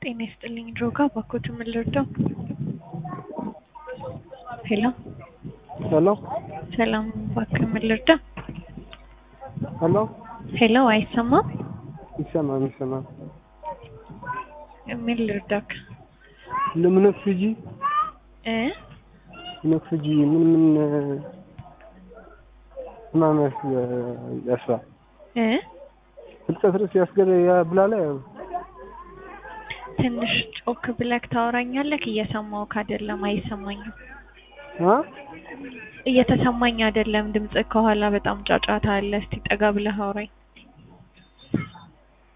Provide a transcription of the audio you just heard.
ጤና ይስጥልኝ ድሮጋ ባኮት ምን ልርዳው? ሄሎ ሄሎ ሰላም እባክህ ምን ልርዳ? ሄሎ ሄሎ አይሰማም? ይሰማል ይሰማል። ምን ልርዳክ? ለምነፍጂ እ ነፍጂ ምን ምን ህማማት ያስራ እ ፍልጠት ርዕስ ያስገደ ያብላላ ትንሽ ጮክ ብለክ ታወራኛለክ? እየሰማሁክ አይደለም፣ አይሰማኝም። አ እየተሰማኝ አይደለም ድምጽ ከኋላ በጣም ጫጫታ አለ። እስቲ ጠጋ ብለህ አውራኝ።